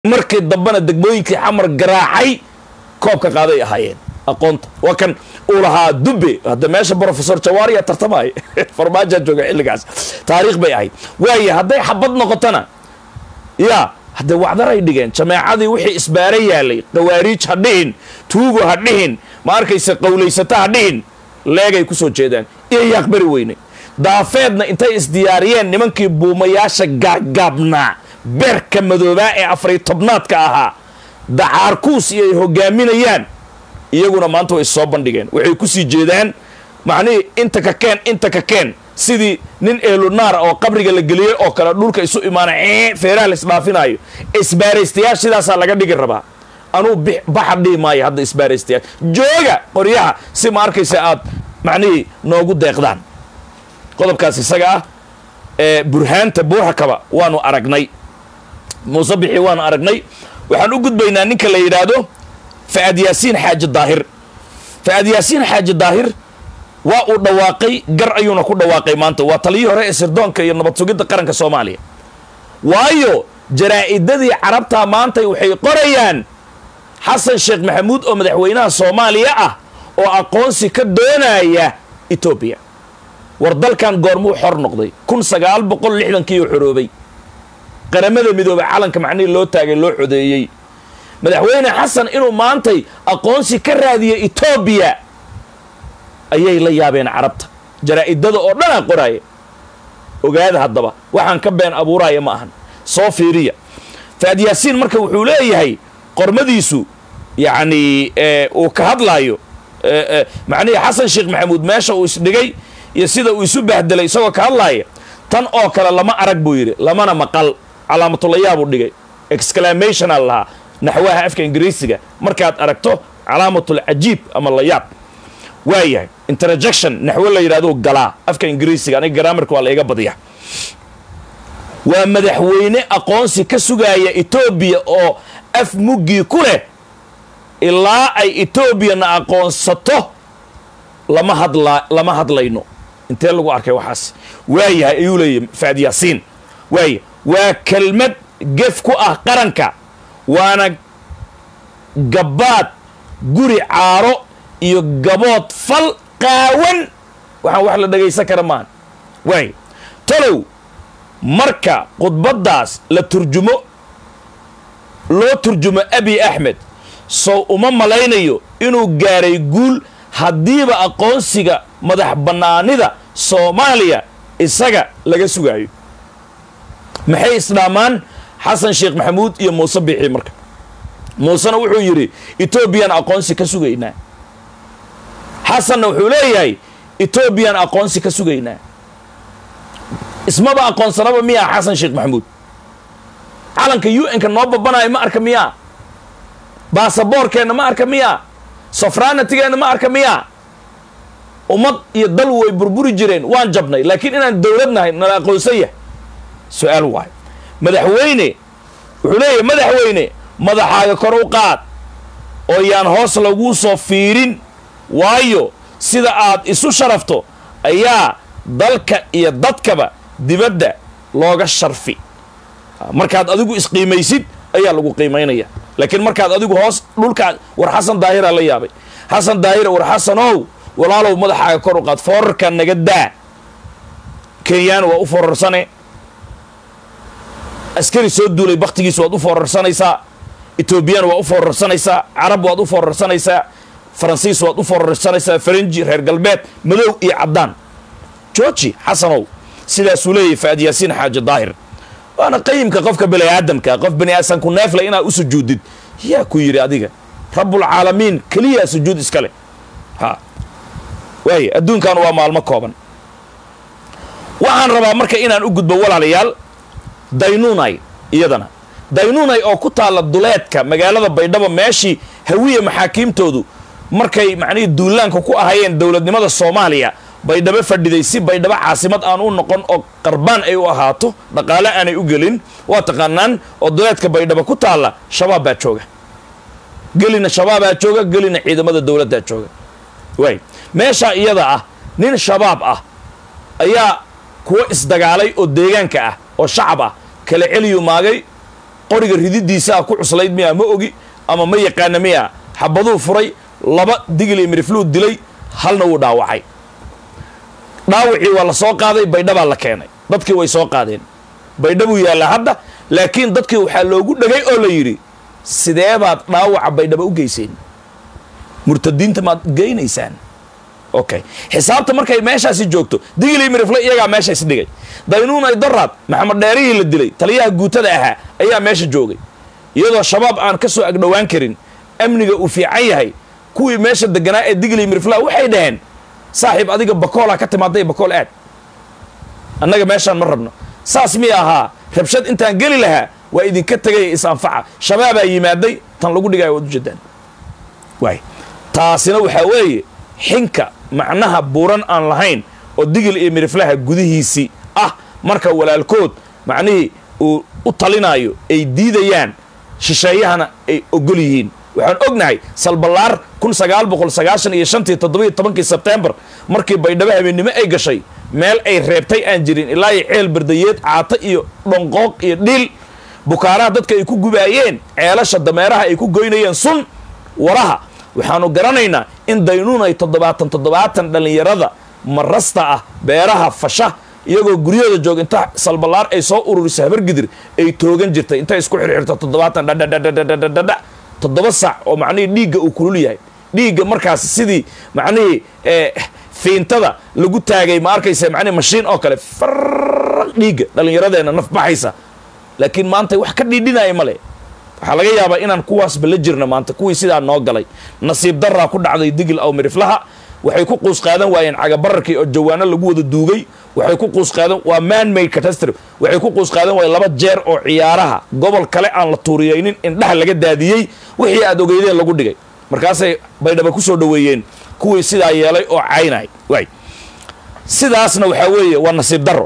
markii dambena degmooyinkii xamar garaacay koobka qaaday ahaayeen aqoonta waa kan uu lahaa dube hadda meesha brofesor jawaariya tartamaya farmaajaa jooga xilligaas taariikh bay ahayd waayo hadday xabad noqotona ya haddee wacdaray dhigeen jameecadii wixii isbaara yaalay qawaariij ha dhihin tuugo ha dhihin ma arkaysa qowlaysata ha dhihin leegay ku soo jeedaan iyo yaaqbari weyne daafeedna intay isdiyaariyeen nimankii buumayaasha gaaggaabnaa beerka madoobaa ee afariy tobnaadka ahaa dacaarkuus iyo ay hogaaminayaan iyaguna maanta way soo bandhigeen waxay ku sii jeedaan macnihii inta ka keen inta ka keen sidii nin eelunaar oo qabriga la geliyey oo kale dhulka isu imaana ee feeraha la isdhaafinaayo isbaaraystayaal sidaasaa laga dhigi rabaa anuu baxa dhihi maayo hadda isbaaraystayaal jooga qoryaha si ma arkaysa aad macnihii noogu deeqdaan qodobkaas isaga ah ee burhaanta buurakaba waanu aragnay muuse bixi waanu aragnay waxaan u gudbaynaa ninka la yidhaahdo fa'ad yaasiin xaaji daahir fa'ad yaasiin xaaji daahir waa uu dhawaaqay gar ayuuna ku dhawaaqay maanta waa taliyii hore ee sirdoonka iyo nabad sugidda qaranka soomaaliya waayo jaraa'idadii carabtaa maantay waxay qorayaan xasan sheekh maxamuud oo madaxweynaha soomaaliya ah oo aqoonsi ka doonaya etoobiya war dalkan goormuu xor noqday kun sagaal boqol lixdankiiuu xoroobay qaramada midoobay calanka macnihii loo taagay loo xodeeyey madaxweyne xasan inuu maantay aqoonsi ka raadiya etoobiya ayay la yaabeen carabta jaraa'idada oo dhanaa qoraaya ogaada haddaba waxaan ka been abuuraya ma ahan soo fiiriya faad yaasiin marka wuxuu leeyahay qormadiisu yacni uu ka hadlaayo macnihii xasan sheekh maxamuud meesha uu isdhigay iyo sida uu isu bahdelay isagoo ka hadlaaya tan oo kale lama arag buu yidhi lamana maqal calaamatullayaabuu dhigay exclamation al lahaa naxwaha afka ingiriisiga markaad aragto calaamatul cajiib ama layaab waayahay interjection naxwo la yidhahdo galaa afka ingiriisiga aniga garaamarka waa la iga badiya waa madaxweyne aqoonsi ka sugaaya etoobiya oo af muggii ku leh ilaa ay etoobiyana aqoonsato lama hadla lama hadlayno intee lagu arkay waxaas waayahay ayuu leeyahy faad yaasiin waaya waa kelmad gef ku ah qaranka waana gabbaad guri caaro iyo gabood fal qaawan waxaan wax la dhagaysan kara maan waay talow marka khudbaddaas la turjumo loo turjumo abi axmed sow uma malaynayo inuu gaaray guul haddiiba aqoonsiga madax bannaanida soomaaliya isaga laga sugaayo maxay isdhaamaan xasan sheekh maxamuud iyo muuse bixi marka muusena wuxuu yidhi etoobiyaan aqoonsi ka sugaynaa xasanna wuxuu leeyahay etoobiyaan aqoonsi ka sugaynaa ismaba aqoonsanaba miyaa xasan sheekh maxamuud calanka u n-ka noo babanayo ma arka miyaa baasaboorkeenna ma arka miyaa sofranitigeenna ma arka miyaa ummad iyo dal way burburi jireen waan jabnay laakiin inaan dowlad nahay nala aqoonsan yahay su-aal waayo madaxweyne wuxuu leeyahay madaxweyne madaxaaga kor u qaad oo yaan hoos laguu soo fiirin waayo sida aad isu sharafto ayaa dalka iyo dadkaba dibadda looga sharfi markaad adigu isqiimaysid ayaa lagu qiimaynaya laakiin markaad adigu hoos dhulkaa war xasan daahiraa la yaabay xasan daahira war xasanow walaalow madaxaaga kor u qaad foorarkaa naga daa kenyaan waa u foorarsane askari soo duulay bakhtigiis waad u foorarsanaysaa etoobiyaan waa u foorarsanaysaa carab waad u foorarsanaysaa faransiis waad u foorarsanaysaa faranji reer galbeed madow iyo caddaan jooji xasanow sidaasuu leeyahy faad yaasiin xaaji daahir waana qayimka qofka bani aadamka qof bani aasanku neefle inaad u sujuudid yaa ku yidhi adiga rabbulcaalamiin keliyaa sujuud iska leh ha waaya adduunkan waa maalmo kooban waxaan rabaa marka inaan u gudbo walaalayaal daynunay iyadana daynunay oo ku taalla duleedka magaalada baydhabo meeshii hawiya maxaakiimtoodu markay macnihii duulaanka ku ahayeen dowladnimada soomaaliya baydhabo fadhiday si baydhabo caasimad aan u noqon oo qarbaan ay u ahaato dhaqaale aanay u gelin waa taqaanaan oo duleedka baydhabo ku taalla shabaab baa jooga gelina shabaabaa jooga gelina ciidamada dowladdaa jooga waay meeshaa iyada ah nin shabaab ah ayaa kuwo isdagaalay oo deegaanka ah oo shacab ah kala celiyu maagay qoriga rididiisaa ku cuslayd miya ma ogi ama ma yaqaana miya xabaduu furay laba digli mirifluu dilay halna wuu dhaawacay dhaawacii waa la soo qaaday baydhabaa la keenay dadkii way soo qaadeen baydhabuu yaallaa hadda laakiin dadkii waxaa loogu dhegay oo la yidhi sidee baad dhaawaca baydhaba u geyseen murtadiinta maad geynaysaan okay xisaabta markay meeshaasi joogto digli mirifle iyagaa meesha isdhigay daynuun ay doraad maxamed dheerihii la dilay taliyaha guutada ahaa ayaa meesha joogay iyadoo shabaab aan ka soo agdhowaan karin amniga uu fiican yahay kuwii meesha deganaa ee digli miriflaa waxay dhaheen saaxiib adiga bakoolaa ka timaaday bakool aad annaga meeshaan ma rabno saas miy ahaa rabshad intaan geli lahaa waa idinka tegay is-anfaca shabaabaa yimaaday tan lagu dhigaya waad ujeedaan waay taasina waxaa weeye xinka macnaha buuran aan lahayn oo digil iyo miriflaha gudihiisii ah marka walaalkood macnihii uu u talinaayo ay diidayaan shisheeyahana ay ogol yihiin waxaan ognahay salballaar kun sagaal boqol sagaashan iyo shantii toddobiyo tobankii sebtembar markii baydhabo habeennimo ay gashay meel ay reebtay aan jirin ilaa iyo ceel bardayeed caato iyo dhonqooq iyo dhiil bukaaraha dadka ay ku gubaayeen ceelasha dameeraha ay ku goynayeen sun waraha waxaanu garanaynaa in daynuun ay toddobaatan toddobaatan dhallinyarada marasta ah beeraha fasha iyagoo guryahooda jooga inta salballaar ay soo ururiso habargidir ay toogan jirtay intay isku xirxirto toddobaatan dhadhadhadhadhadha toddoba sac oo macnihii dhiigga uu kulul yahay dhiigga markaas sidii macnihii fiintada lagu taagay ma arkaysa macnihi mashiin oo kale faraq dhiigga dhallinyaradeenna naf baxaysa laakiin maanta wax ka dhiidhinaya male waxaa laga yaabaa inaan kuwaasba la jirna maanta kuwii sidaa noo galay nasiib daraa ku dhacday digil aw miriflaha waxay ku quus qaadan waayeen cagabararkii oo jawaano lagu wada duugay waxay ku quus qaadan waa man made catastrophe waxay ku quus qaadan waayeen laba jeer oo ciyaaraha gobol kale aan la tuuriyeynin indhaha laga daadiyey wixii aad ogeydeen lagu dhigay markaasay baydhaba ku soo dhoweeyeen kuwii sidaa yeelay oo caynay waay sidaasna waxaa weeye waa nasiib daro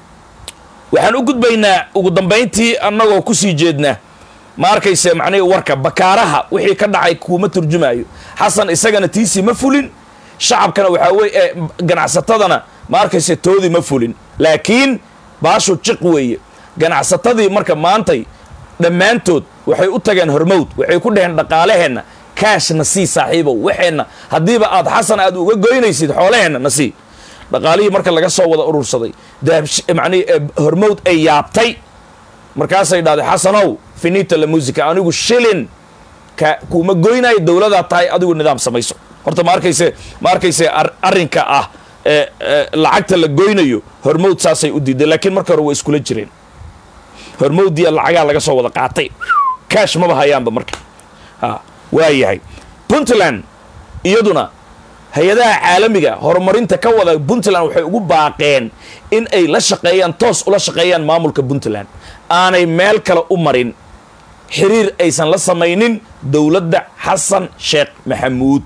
waxaan u gudbaynaa ugu dambayntii annagoo ku sii jeedna ma arkayse macnihii warka bakaaraha wixii ka dhacay kuuma turjumaayo xasan isagana tiisii ma fulin shacabkana waxaa weye ganacsatadana ma arkayse toodii ma fulin laakiin baashu jiq weeye ganacsatadii marka maantay dhammaantood waxay u tageen hormowd waxay ku dhaheen dhaqaalaheenna kaashna sii saaxiibow waxeenna haddiiba aad xasan aad uga goynaysid xoolaheenna na sii dhaqaalihii marka laga soo wada urursaday manii hormowd ay yaabtay markaasay dhahday xasanow finita la musica anigu shilin ka kuuma goynayo dowladaa tahay adigu nidaam samayso horta ma arkayse ma arkayse arrinka ah lacagta la goynayo hormowd saasay u diiday laakiin marka hore waa iskula jireen hormowdiya lacagaa laga soo wada qaatay kaash maba hayaanba marka ha waa yahay puntland iyaduna hay-adaha caalamiga horumarinta ka wada puntland waxay ugu baaqeen in ay la shaqeeyaan toos ula shaqeeyaan maamulka puntland aanay meel kale u marin xiriir aysan la samaynin dowladda xasan sheekh maxamuud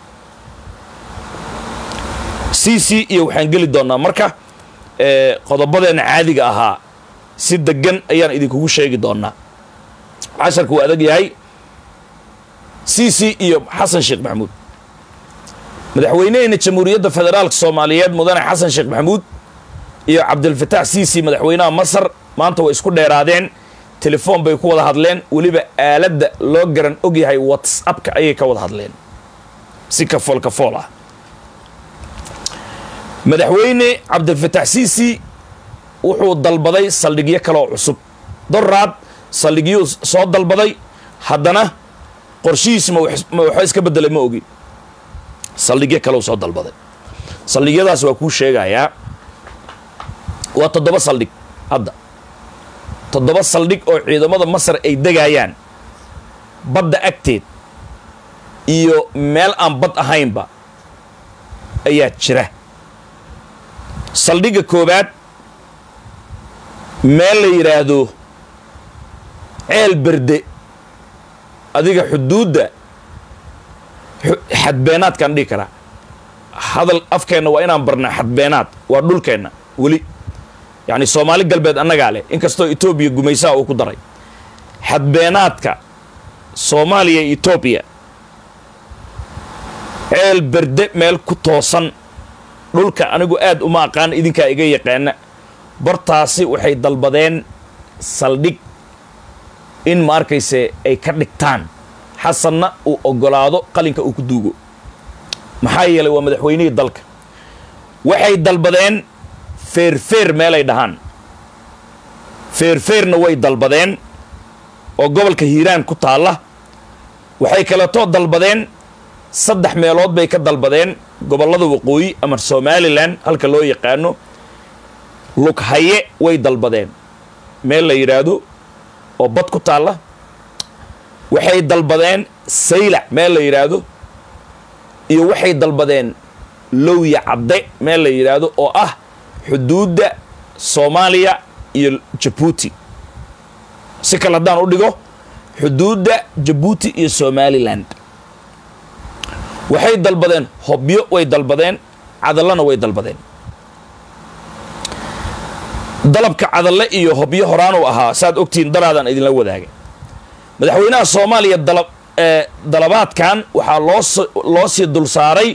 c c iyo waxaan geli doonaa marka qodobadeenna caadiga ahaa si degan ayaan idinkugu sheegi doonaa casharka waa adag yahay c c iyo xasan sheekh maxamuud madaxweyneheyna jamhuuriyadda federaalka soomaaliyeed mudane xasan sheekh maxamuud iyo cabdilfataax c c madaxweynaha masar maanta way isku dheeraadeen telefoon bay ku wada hadleen weliba aaladda loo garan og yahay whatsappka ayay ka wada hadleen si kafool kafool ah madaxweyne cabdilfataax c c wuxuu dalbaday saldhigyo kaleoo cusub doraad saldhigyuu soo dalbaday haddana qorshihiis ma waxba iska bedelay ma ogi saldhigyo kaleu soo dalbaday saldhigyadaas waa kuu sheegayaa waa toddoba saldhig hadda toddoba saldhig oo ciidamada masar ay degayaan badda agteed iyo meel aan bad ahaynba ayaa jira saldhigga koowaad meel la yidhaahdo ceel berde adiga xuduudda xadbeenaadkaan dhihi karaa hadal afkeenna waa inaan barnaa xadbeenaad waa dhulkeenna weli yacni soomaali galbeed annagaa leh inkastoo etoobiya gumaysaha uu ku daray xadbeenaadka soomaaliya iyo etoobiya ceel berde meel ku toosan dhulka anigu aad uma aqaan idinkaa iga yaqaana bartaasi waxay dalbadeen saldhig in ma arkayse ay ka dhigtaan xasanna uu oggolaado qalinka uu ku duugo maxaa yeelay waa madaxweynihii dalka waxay dalbadeen feerfeer meelay dhahaan feerfeerna way dalbadeen oo gobolka hiiraan ku taalla waxay kaleetoo dalbadeen saddex meelood bay ka dalbadeen gobollada waqooyi ama somalilan halka loo yaqaano lughaye way dalbadeen meel la yidhaahdo oo bad ku taalla waxay dalbadeen saylac meel la yidhaahdo iyo waxay dalbadeen lowya cadde meel la yidhaahdo oo ah xuduudda soomaaliya iyo jabuuti si kale haddaan u dhigo xuduudda jabuuti iyo somalilan waxay dalbadeen hobyo way dalbadeen cadallana way dalbadeen dalabka cadalle iyo hobyo horaanuu ahaa saad ogtihiin daraadaan idinla wadaagay madaxweynaha soomaaliya dalab dalabaadkan waxaa loos loo sii dul saaray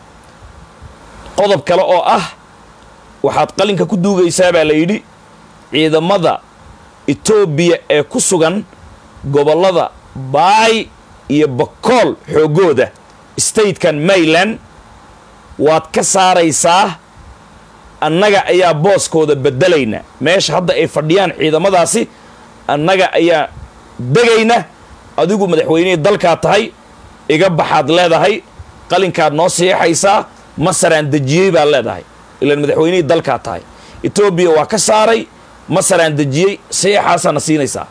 qodob kale oo ah waxaad qalinka ku duugaysaa baa la yidhi ciidamada etoobiya ee ku sugan gobollada baay iyo bakool xoogooda statekan mayland waad ka saaraysaa annaga ayaa booskooda beddelayna meesha hadda ay fadhiyaan ciidamadaasi annaga ayaa degayna adigu madaxweynihii dalkaa tahay iga baxaad leedahay qalinkaad noo siixaysaa masaraan dejiyey baad leedahay ilaan madaxweynihii dalkaa tahay etoobiya waa ka saaray masaraan dejiyey siixaasaana siinaysaa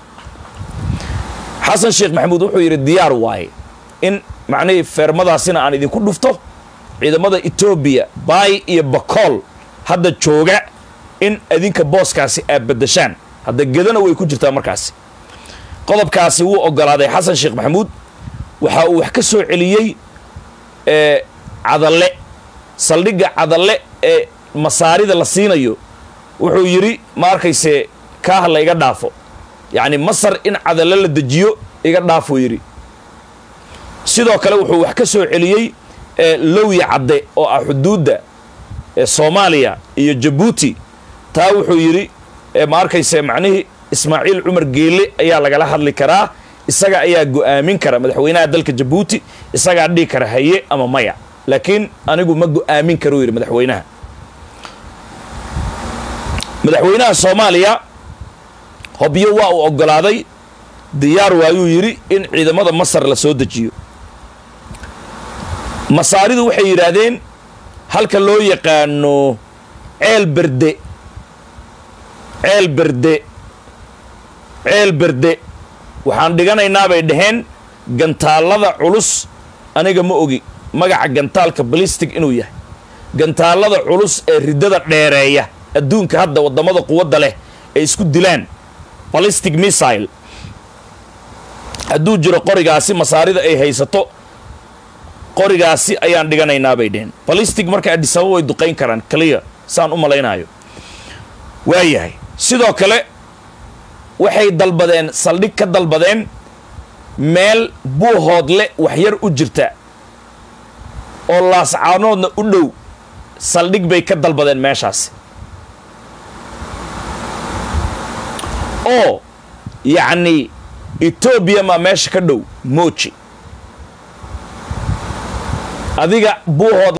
xasan sheekh maxamuud wuxuu yidhi diyaar waaye in macnihii feermadaasina aan idinku dhufto ciidamada etoobiya baay iyo bakool hadda jooga in adinka booskaasi aad beddeshaan hadda gedana way ku jirtaa markaasi qodobkaasi wuu oggolaaday xasan sheekh maxamuud waxa uu wax ka soo celiyey cadalle saldhigga cadalle ee masaarida la siinayo wuxuu yidhi ma arkayse kaah la iga dhaafo yacni masar in cadalle la dejiyo iga dhaafuu yidhi sidoo kale wuxuu wax ka soo celiyey lowya cadde oo ah xuduudda soomaaliya iyo jabuuti taa wuxuu yidhi ma arkayse macnihii ismaaciil cumar geelle ayaa lagala hadli karaa isaga ayaa go'aamin kara madaxweynaha dalka jabuuti isagaa dhihi kara haye ama maya laakiin anigu ma go'aamin karuu yidhi madaxweynaha madaxweynaha soomaaliya hobyo waa uu oggolaaday diyaar waayuu yidhi in ciidamada masar la soo dejiyo masaaridu waxay yidhaahdeen halka loo yaqaano ceel berde ceel berde ceel berde waxaan dhiganaynaa bay dhaheen gantaallada culus aniga ma ogi magaca gantaalka balistic inuu yahay gantaallada culus ee riddada dheereeya adduunka hadda waddamada quwadda leh ay isku dilaan balistic missile hadduu jiro qorigaasi masaarida ay haysato qorigaasi ayaan dhiganaynaa bay dheheen balistic marka adhisaba way duqayn karaan clear saan u malaynaayo waayahay sidoo kale waxay dalbadeen saldhig ka dalbadeen meel buuhoodle waxyar u jirta oo laascaanoodna u dhow saldhig bay ka dalbadeen meeshaasi oo yacni etoobiya maa meesha ka dhow mooji adiga buuhood